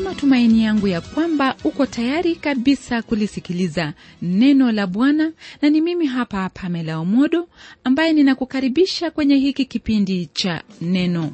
matumaini yangu ya kwamba uko tayari kabisa kulisikiliza neno la Bwana, na ni mimi hapa Pamela Omodo ambaye ninakukaribisha kwenye hiki kipindi cha neno.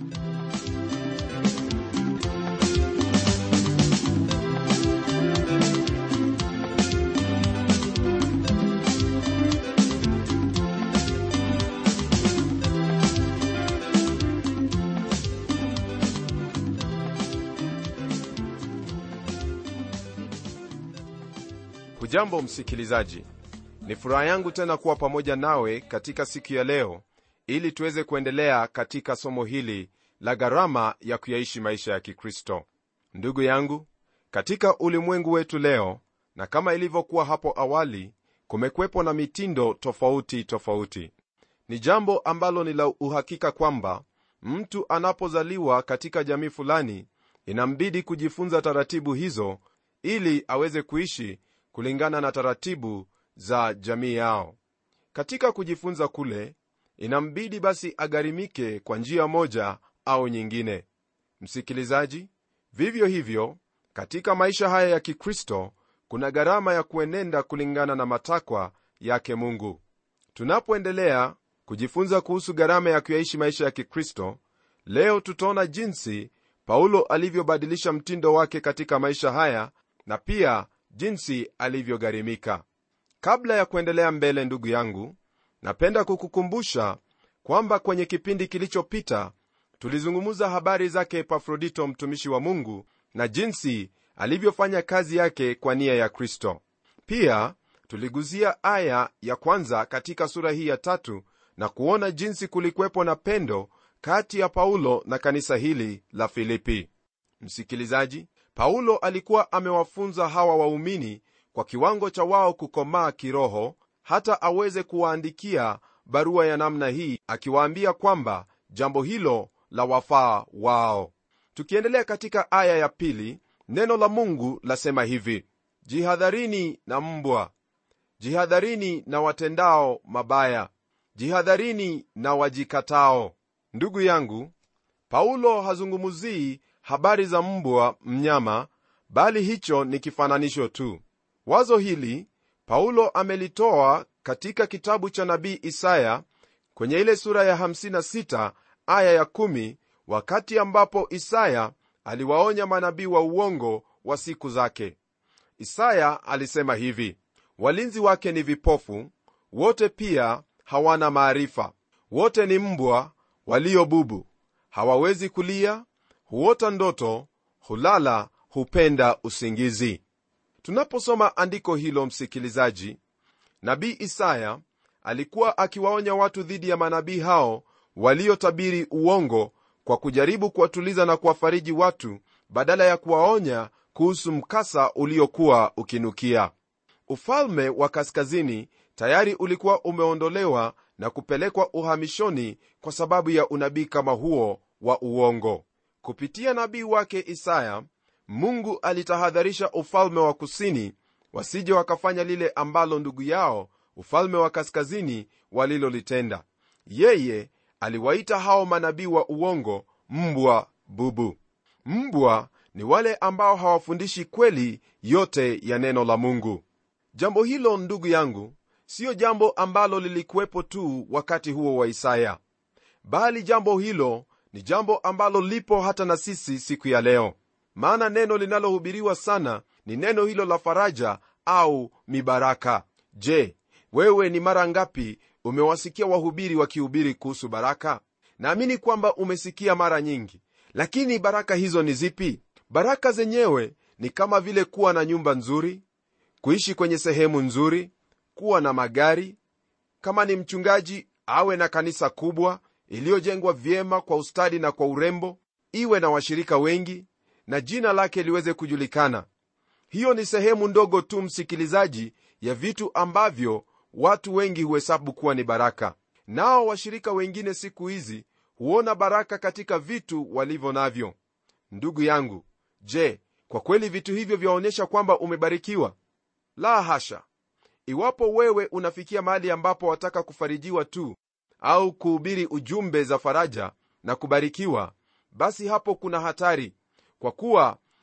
hujambo msikilizaji ni furaha yangu tena kuwa pamoja nawe katika siku ya leo ili tuweze kuendelea katika somo hili la gharama ya kuyaishi maisha ya kikristo ndugu yangu katika ulimwengu wetu leo na kama ilivyokuwa hapo awali kumekwepo na mitindo tofauti tofauti ni jambo ambalo ni la uhakika kwamba mtu anapozaliwa katika jamii fulani inambidi kujifunza taratibu hizo ili aweze kuishi kulingana na taratibu za jamii yao katika kujifunza kule inambidi basi agharimike kwa njia moja au nyingine msikilizaji vivyo hivyo katika maisha haya ya kikristo kuna gharama ya kuenenda kulingana na matakwa yake mungu tunapoendelea kujifunza kuhusu gharama ya kuyaishi maisha ya kikristo leo tutaona jinsi paulo alivyobadilisha mtindo wake katika maisha haya na pia jinsi alivyogharimika kabla ya kuendelea mbele ndugu yangu napenda kukukumbusha kwamba kwenye kipindi kilichopita tulizungumza habari zake epafrodito mtumishi wa mungu na jinsi alivyofanya kazi yake kwa nia ya kristo pia tuliguzia aya ya kwanza katika sura hii ya tatu na kuona jinsi kulikuwepo na pendo kati ya paulo na kanisa hili la filipi msikilizaji paulo alikuwa amewafunza hawa waumini kwa kiwango cha wao kukomaa kiroho hata aweze kuwaandikia barua ya namna hii akiwaambia kwamba jambo hilo la wafaa wao tukiendelea katika aya ya pili neno la mungu lasema hivi jihadharini na mbwa jihadharini na watendao mabaya jihadharini na wajikatao ndugu yangu paulo hazungumzii habari za mbwa mnyama bali hicho ni kifananisho tu wazo hili paulo amelitoa katika kitabu cha nabii isaya kwenye ile sura ya 56 aya ya 1 wakati ambapo isaya aliwaonya manabii wa uongo wa siku zake isaya alisema hivi walinzi wake ni vipofu wote pia hawana maarifa wote ni mbwa walio bubu hawawezi kulia huota ndoto hulala hupenda usingizi tunaposoma andiko hilo msikilizaji nabii isaya alikuwa akiwaonya watu dhidi ya manabii hao waliotabiri uongo kwa kujaribu kuwatuliza na kuwafariji watu badala ya kuwaonya kuhusu mkasa uliokuwa ukinukia ufalme wa kaskazini tayari ulikuwa umeondolewa na kupelekwa uhamishoni kwa sababu ya unabii kama huo wa uongo kupitia nabii wake isaya mungu alitahadharisha ufalme wa kusini wasije wakafanya lile ambalo ndugu yao ufalme wa kaskazini walilolitenda yeye aliwaita hao manabii wa uongo mbwa bubu mbwa ni wale ambao hawafundishi kweli yote ya neno la mungu jambo hilo ndugu yangu siyo jambo ambalo lilikuwepo tu wakati huo wa isaya bali jambo hilo ni jambo ambalo lipo hata na sisi siku ya leo maana neno linalohubiriwa sana ni neno hilo la faraja au mibaraka je wewe ni mara ngapi umewasikia wahubiri wakihubiri kuhusu baraka naamini kwamba umesikia mara nyingi lakini baraka hizo ni zipi baraka zenyewe ni kama vile kuwa na nyumba nzuri kuishi kwenye sehemu nzuri kuwa na magari kama ni mchungaji awe na kanisa kubwa iliyojengwa vyema kwa ustadi na kwa urembo iwe na washirika wengi na jina lake liweze kujulikana hiyo ni sehemu ndogo tu msikilizaji ya vitu ambavyo watu wengi huhesabu kuwa ni baraka nao washirika wengine siku hizi huona baraka katika vitu walivyo navyo ndugu yangu je kwa kweli vitu hivyo vyaonyesha kwamba umebarikiwa la hasha iwapo wewe unafikia mahali ambapo wataka kufarijiwa tu au kuhubiri ujumbe za faraja na kubarikiwa basi hapo kuna hatari kwa kuwa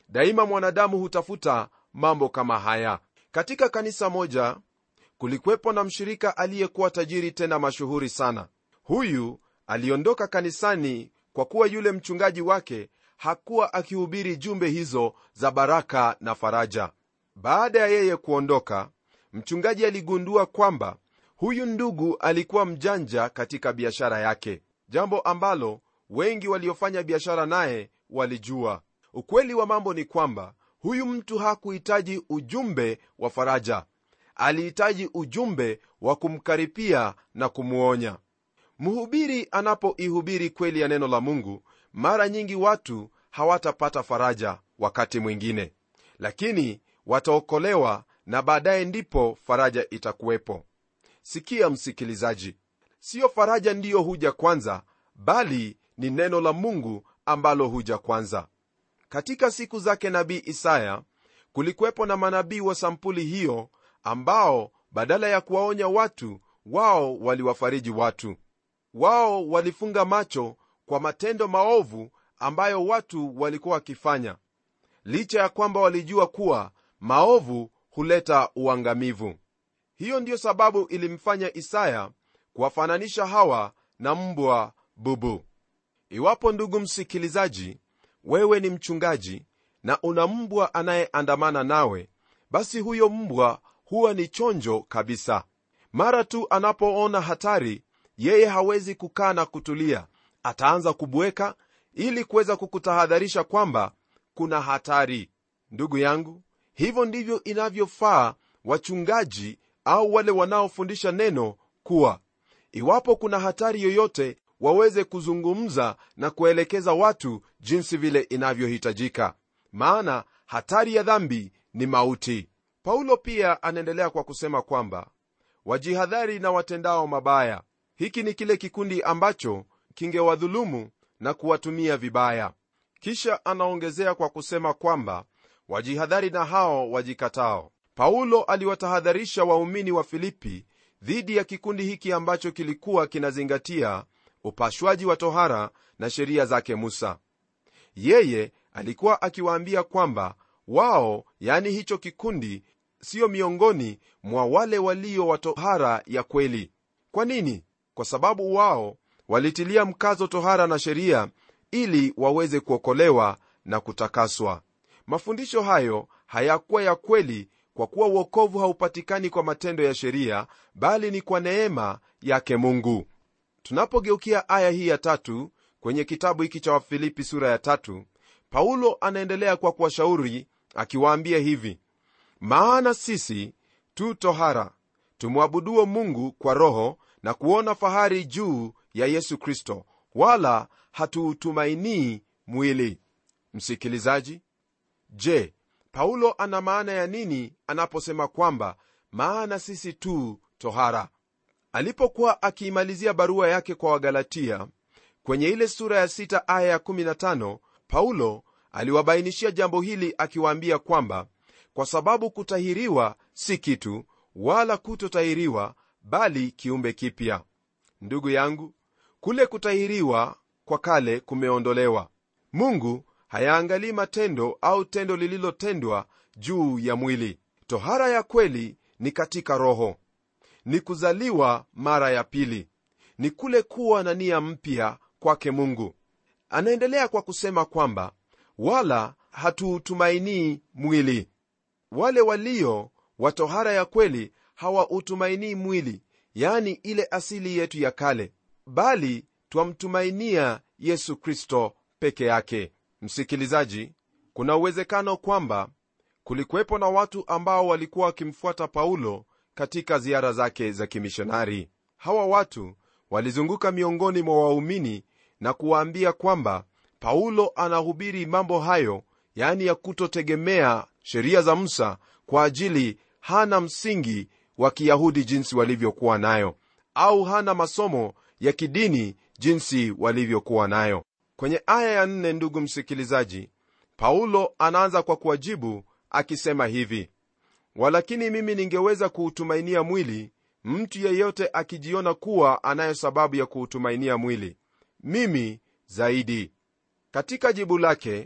daima mwanadamu hutafuta mambo kama haya katika kanisa moja kulikuwepo na mshirika aliyekuwa tajiri tena mashuhuri sana huyu aliondoka kanisani kwa kuwa yule mchungaji wake hakuwa akihubiri jumbe hizo za baraka na faraja baada ya yeye kuondoka mchungaji aligundua kwamba huyu ndugu alikuwa mjanja katika biashara yake jambo ambalo wengi waliofanya biashara naye walijua ukweli wa mambo ni kwamba huyu mtu hakuhitaji ujumbe wa faraja alihitaji ujumbe wa kumkaripia na kumwonya mhubiri anapoihubiri kweli ya neno la mungu mara nyingi watu hawatapata faraja wakati mwingine lakini wataokolewa na baadaye ndipo faraja itakuwepo sikia msikilizaji siyo faraja ndiyo huja kwanza bali ni neno la mungu ambalo huja kwanza katika siku zake nabii isaya kulikuwepo na manabii wa sampuli hiyo ambao badala ya kuwaonya watu wao waliwafariji watu wao walifunga macho kwa matendo maovu ambayo watu walikuwa wakifanya licha ya kwamba walijua kuwa maovu huleta uangamivu hiyo ndiyo sababu ilimfanya isaya kuwafananisha hawa na mbwa bubu iwapo ndugu msikilizaji wewe ni mchungaji na una mbwa anayeandamana nawe basi huyo mbwa huwa ni chonjo kabisa mara tu anapoona hatari yeye hawezi kukaa na kutulia ataanza kubweka ili kuweza kukutahadharisha kwamba kuna hatari ndugu yangu hivyo ndivyo inavyofaa wachungaji au wale wanaofundisha neno kuwa iwapo kuna hatari yoyote waweze kuzungumza na kuelekeza watu jinsi vile inavyohitajika maana hatari ya dhambi ni mauti paulo pia anaendelea kwa kusema kwamba wajihadhari na watendao mabaya hiki ni kile kikundi ambacho kingewadhulumu na kuwatumia vibaya kisha anaongezea kwa kusema kwamba wajihadhari na hao wajikatao paulo aliwatahadharisha waumini wa filipi dhidi ya kikundi hiki ambacho kilikuwa kinazingatia upashwaji wa tohara na sheria zake musa yeye alikuwa akiwaambia kwamba wao yani hicho kikundi siyo miongoni mwa wale walio wa tohara ya kweli kwa nini kwa sababu wao walitilia mkazo tohara na sheria ili waweze kuokolewa na kutakaswa mafundisho hayo hayakuwa ya kweli kwa kuwa uokovu haupatikani kwa matendo ya sheria bali ni kwa neema yake mungu tunapogeukia aya hii ya tatu kwenye kitabu hiki cha wafilipi sura ya tatu paulo anaendelea kwa kuwashauri akiwaambia hivi maana sisi tu tohara tumwabuduo mungu kwa roho na kuona fahari juu ya yesu kristo wala hatuutumainii mwili msikilizaji je paulo ana maana ya nini anaposema kwamba maana sisi tu tohara alipokuwa akiimalizia barua yake kwa wagalatia kwenye ile sura ya 6 aya ya 15 paulo aliwabainishia jambo hili akiwaambia kwamba kwa sababu kutahiriwa si kitu wala kutotahiriwa bali kiumbe kipya ndugu yangu kule kutahiriwa kwa kale kumeondolewa mungu hayaangalii matendo au tendo lililotendwa juu ya mwili tohara ya kweli ni katika roho ni kuzaliwa mara ya pili ni kule kuwa na nia mpya kwake mungu anaendelea kwa kusema kwamba wala hatuutumainii mwili wale walio wa tohara ya kweli hawautumainii mwili yani ile asili yetu ya kale bali twamtumainia yesu kristo peke yake msikilizaji kuna uwezekano kwamba kulikuwepo na watu ambao walikuwa wakimfuata paulo katika ziara zake za kimishonari hawa watu walizunguka miongoni mwa waumini na kuwaambia kwamba paulo anahubiri mambo hayo yaani ya kutotegemea sheria za musa kwa ajili hana msingi wa kiyahudi jinsi walivyokuwa nayo au hana masomo ya kidini jinsi walivyokuwa nayo kwenye aya ya nne ndugu msikilizaji paulo anaanza kwa kuwajibu akisema hivi walakini mimi ningeweza kuutumainia mwili mtu yeyote akijiona kuwa anayo sababu ya kuutumainia mwili mimi zaidi katika jibu lake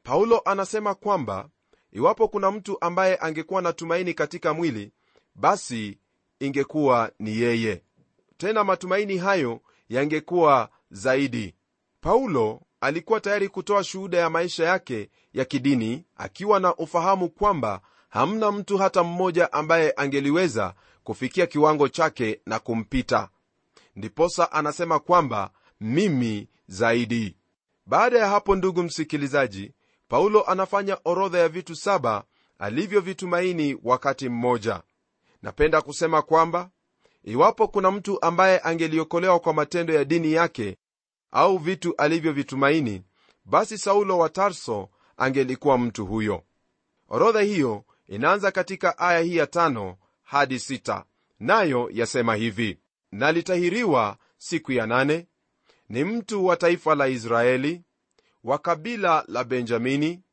paulo anasema kwamba iwapo kuna mtu ambaye angekuwa na tumaini katika mwili basi ingekuwa ni yeye tena matumaini hayo yangekuwa zaidi paulo alikuwa tayari kutoa shuhuda ya maisha yake ya kidini akiwa na ufahamu kwamba hamna mtu hata mmoja ambaye angeliweza kufikia kiwango chake na kumpita ndiposa anasema kwamba mimi zaidi baada ya hapo ndugu msikilizaji paulo anafanya orodha ya vitu saba alivyovitumaini wakati mmoja napenda kusema kwamba iwapo kuna mtu ambaye angeliokolewa kwa matendo ya dini yake au vitu alivyovitumaini basi saulo wa tarso angelikuwa mtu huyo orodha hiyo inaanza katika aya hii ya tano hadi sita nayo yasema hivi nalitahiriwa siku ya nane ni mtu wa taifa la israeli wa kabila la benjamini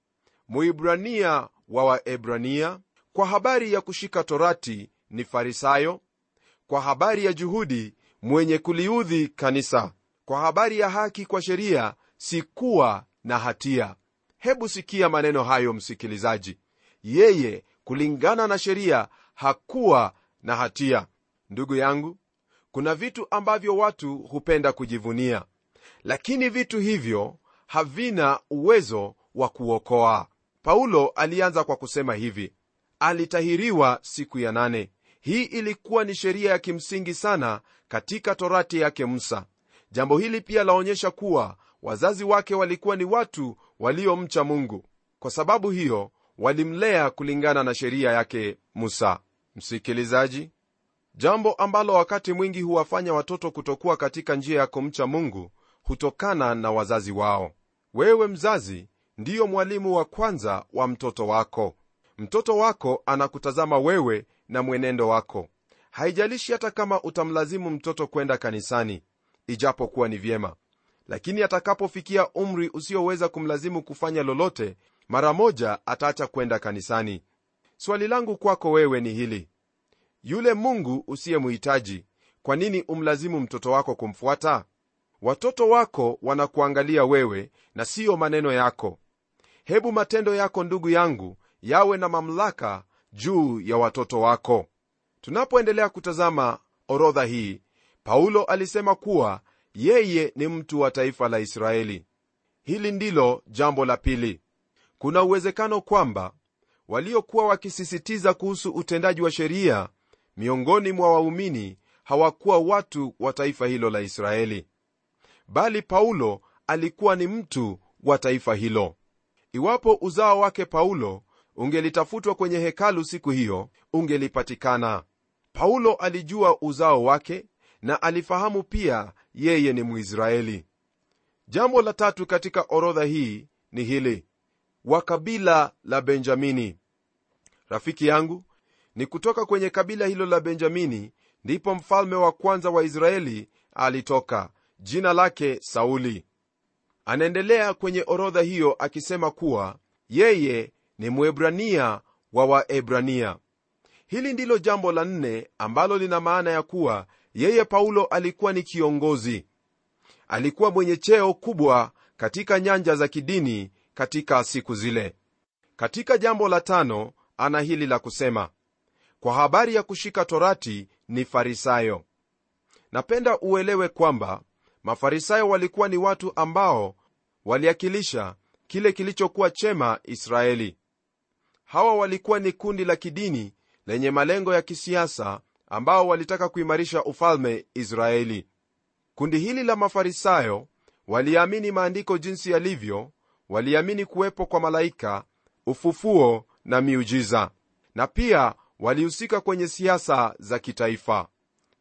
muibrania wa waebrania kwa habari ya kushika torati ni farisayo kwa habari ya juhudi mwenye kuliudhi kanisa kwa habari ya haki kwa sheria sikuwa na hatia hebu sikia maneno hayo msikilizaji yeye kulingana na sheria hakuwa na hatia ndugu yangu kuna vitu ambavyo watu hupenda kujivunia lakini vitu hivyo havina uwezo wa kuokoa paulo alianza kwa kusema hivi alitahiriwa siku ya nane hii ilikuwa ni sheria ya kimsingi sana katika torati yake musa jambo hili pia laonyesha kuwa wazazi wake walikuwa ni watu waliomcha mungu kwa sababu hiyo walimlea kulingana na sheria yake musa msikilizaji jambo ambalo wakati mwingi huwafanya watoto kutokuwa katika njia ya kumcha mungu hutokana na wazazi wao wewe mzazi ndiyo mwalimu wa kwanza wa mtoto wako mtoto wako anakutazama wewe na mwenendo wako haijalishi hata kama utamlazimu mtoto kwenda kanisani ijapokuwa ni vyema lakini atakapofikia umri usioweza kumlazimu kufanya lolote mara moja ataacha kwenda kanisani swali langu kwako wewe ni hili yule mungu usiyemhitaji kwa nini umlazimu mtoto wako kumfuata watoto wako wanakuangalia wewe na siyo maneno yako hebu matendo yako ndugu yangu yawe na mamlaka juu ya watoto wako tunapoendelea kutazama orodha hii paulo alisema kuwa yeye ni mtu wa taifa la israeli hili ndilo jambo la pili kuna uwezekano kwamba waliokuwa wakisisitiza kuhusu utendaji wa sheria miongoni mwa waumini hawakuwa watu wa taifa hilo la israeli bali paulo alikuwa ni mtu wa taifa hilo iwapo uzao wake paulo ungelitafutwa kwenye hekalu siku hiyo ungelipatikana paulo alijua uzao wake na alifahamu pia yeye ni mwisraeli jambo la tatu katika orodha hii ni hili wa kabila la benjamini rafiki yangu ni kutoka kwenye kabila hilo la benjamini ndipo mfalme wa kwanza wa israeli alitoka jina lake sauli anaendelea kwenye orodha hiyo akisema kuwa yeye ni mwebrania wa waebrania hili ndilo jambo la nne ambalo lina maana ya kuwa yeye paulo alikuwa ni kiongozi alikuwa mwenye cheo kubwa katika nyanja za kidini katika siku zile katika jambo la tano ana hili la kusema kwa habari ya kushika torati ni farisayo napenda uelewe kwamba mafarisayo walikuwa ni watu ambao waliakilisha kile kilichokuwa chema israeli hawa walikuwa ni kundi la kidini lenye malengo ya kisiasa ambao walitaka kuimarisha ufalme israeli kundi hili la mafarisayo waliamini maandiko jinsi yalivyo waliamini kuwepo kwa malaika ufufuo na miujiza na pia walihusika kwenye siasa za kitaifa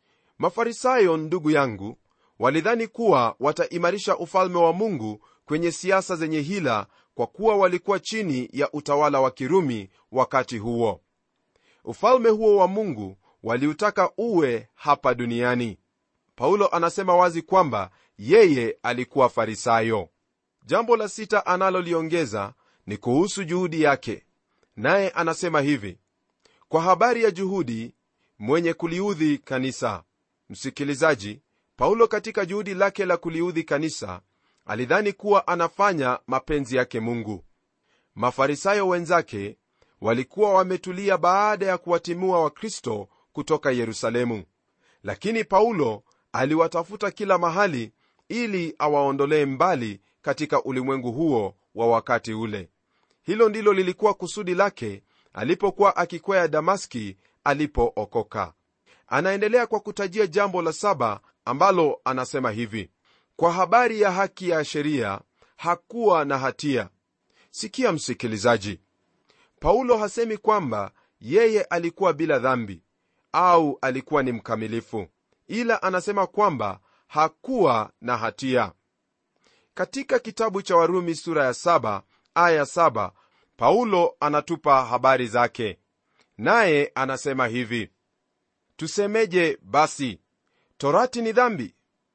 mafarisayo ndugu yangu walidhani kuwa wataimarisha ufalme wa mungu kwenye siasa zenye hila kwa kuwa walikuwa chini ya utawala wa kirumi wakati huo ufalme huo wa mungu waliutaka uwe hapa duniani paulo anasema wazi kwamba yeye alikuwa farisayo jambo la sita analoliongeza ni kuhusu juhudi yake naye anasema hivi kwa habari ya juhudi mwenye kuliudhi kanisa msikilizaji paulo katika juhudi lake la kuliudhi kanisa alidhani kuwa anafanya mapenzi yake mungu mafarisayo wenzake walikuwa wametulia baada ya kuwatimua wakristo kutoka yerusalemu lakini paulo aliwatafuta kila mahali ili awaondolee mbali katika ulimwengu huo wa wakati ule hilo ndilo lilikuwa kusudi lake alipokuwa akikwea damaski alipookoka anaendelea kwa kutajia jambo la saba ambalo anasema hivi kwa habari ya haki ya sheria hakuwa na hatia sikia msikilizaji paulo hasemi kwamba yeye alikuwa bila dhambi au alikuwa ni mkamilifu ila anasema kwamba hakuwa na hatia katika kitabu cha warumi sura ya saba, aya saba, paulo anatupa habari zake naye anasema hivi tusemeje basi torati ni dhambi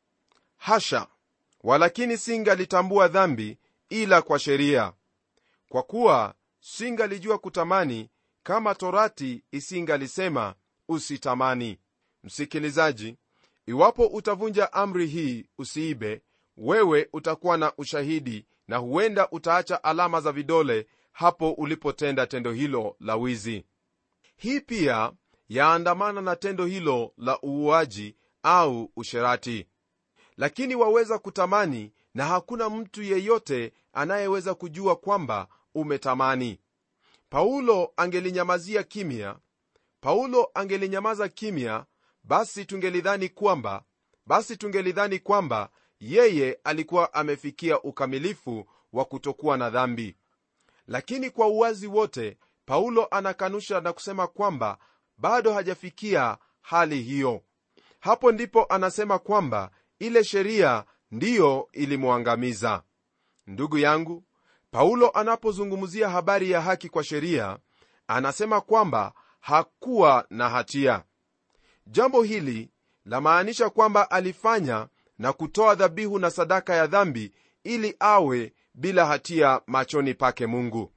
hasha walakini singalitambua dhambi ila kwa sheria kwa kuwa singalijua kutamani kama torati isingalisema usitamani msikilizaji iwapo utavunja amri hii usiibe wewe utakuwa na ushahidi na huenda utaacha alama za vidole hapo ulipotenda tendo hilo la wizi hii pia yaandamana na tendo hilo la uuaji au usherati lakini waweza kutamani na hakuna mtu yeyote anayeweza kujua kwamba umetamani paulo angelinyamazia kimya paulo angelinyamaza kimya basi tungelidhani kwamba basi tungelidhani kwamba yeye alikuwa amefikia ukamilifu wa kutokuwa na dhambi lakini kwa uwazi wote paulo anakanusha na kusema kwamba bado hajafikia hali hiyo hapo ndipo anasema kwamba ile sheria ndiyo ilimwangamiza ndugu yangu paulo anapozungumzia habari ya haki kwa sheria anasema kwamba hakuwa na hatia jambo hili lamaanisha kwamba alifanya na kutoa dhabihu na sadaka ya dhambi ili awe bila hatia machoni pake mungu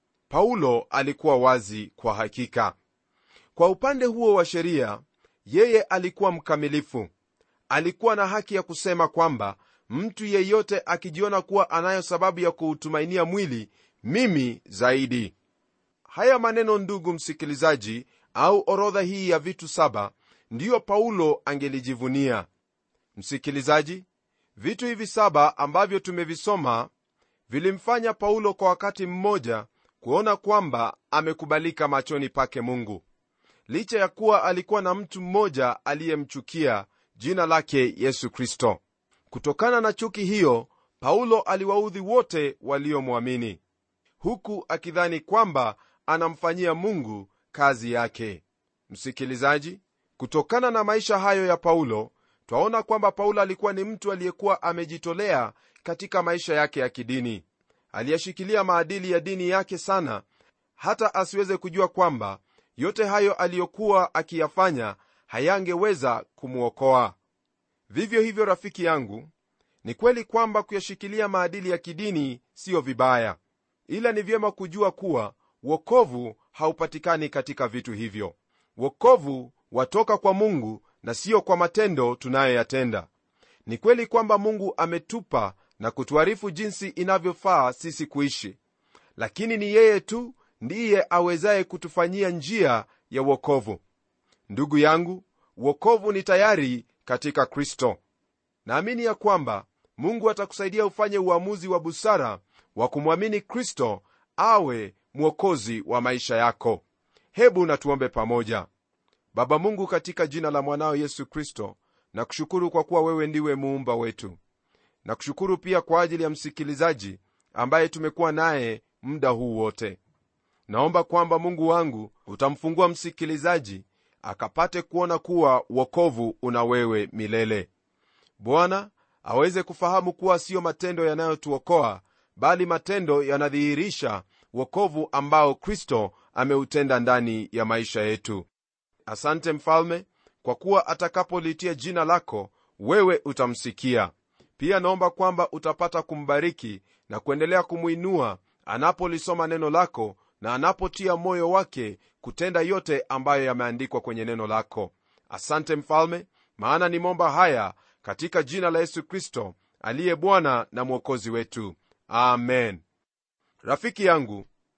paulo alikuwa wazi kwa hakika kwa upande huo wa sheria yeye alikuwa mkamilifu alikuwa na haki ya kusema kwamba mtu yeyote akijiona kuwa anayo sababu ya kuutumainia mwili mimi zaidi haya maneno ndugu msikilizaji au orodha hii ya vitu saba ndiyo paulo angelijivunia msikilizaji vitu hivi saba ambavyo tumevisoma vilimfanya paulo kwa wakati mmoja kuona kwamba amekubalika machoni pake mungu licha ya kuwa alikuwa na mtu mmoja aliyemchukia jina lake yesu kristo kutokana na chuki hiyo paulo aliwaudhi wote waliomwamini huku akidhani kwamba anamfanyia mungu kazi yake msikilizaji kutokana na maisha hayo ya paulo twaona kwamba paulo alikuwa ni mtu aliyekuwa amejitolea katika maisha yake ya kidini aliyashikilia maadili ya dini yake sana hata asiweze kujua kwamba yote hayo aliyokuwa akiyafanya hayangeweza kumwokoa vivyo hivyo rafiki yangu ni kweli kwamba kuyashikilia maadili ya kidini siyo vibaya ila ni vyema kujua kuwa wokovu haupatikani katika vitu hivyo wokovu watoka kwa mungu na siyo kwa matendo tunayoyatenda ni kweli kwamba mungu ametupa na kutuarifu jinsi inavyofaa sisi kuishi lakini ni yeye tu ndiye awezaye kutufanyia njia ya wokovu ndugu yangu wokovu ni tayari katika kristo naamini ya kwamba mungu atakusaidia ufanye uamuzi wa busara wa kumwamini kristo awe mwokozi wa maisha yako hebu natuombe pamoja baba mungu katika jina la mwanao yesu kristo na kushukuru kwa kuwa wewe ndiwe muumba wetu na kushukuru pia kwa ajili ya msikilizaji ambaye tumekuwa naye muda huu wote naomba kwamba mungu wangu utamfungua msikilizaji akapate kuona kuwa wokovu una wewe milele bwana aweze kufahamu kuwa siyo matendo yanayotuokoa bali matendo yanadhihirisha wokovu ambao kristo ameutenda ndani ya maisha yetu asante mfalme kwa kuwa atakapolitia jina lako wewe utamsikia pia naomba kwamba utapata kumbariki na kuendelea kumwinua anapolisoma neno lako na anapotia moyo wake kutenda yote ambayo yameandikwa kwenye neno lako asante mfalme maana nimomba haya katika jina la yesu kristo aliye bwana na mwokozi wetu amen rafiki yangu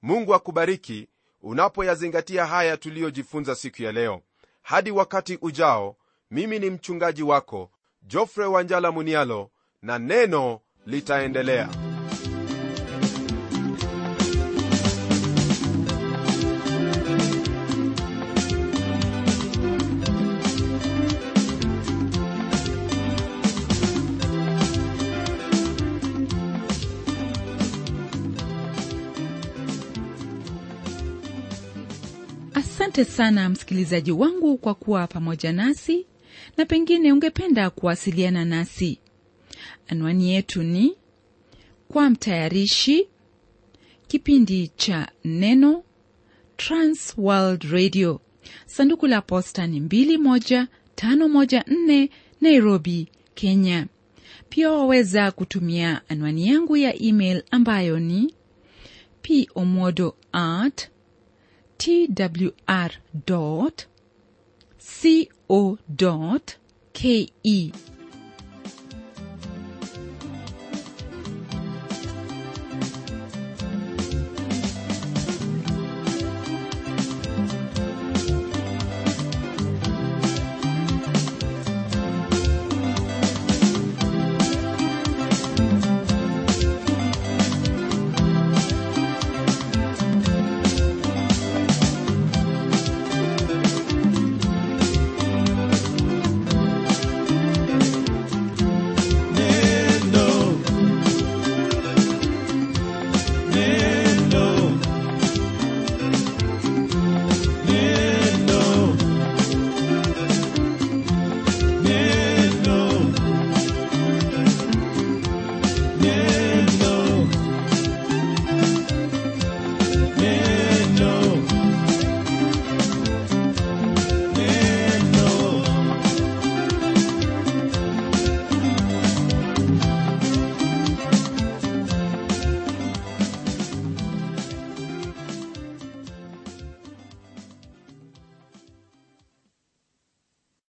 mungu akubariki unapoyazingatia haya tuliyojifunza siku ya leo hadi wakati ujao mimi ni mchungaji wako jofre wanjala munialo na neno litaendelea asante sana msikilizaji wangu kwa kuwa pamoja nasi na pengine ungependa kuwasiliana nasi anwani yetu ni kwa mtayarishi kipindi cha neno transworld radio sanduku la posta ni 21514 nairobi kenya pia waweza kutumia anwani yangu ya email ambayo ni pomodo at twr co ke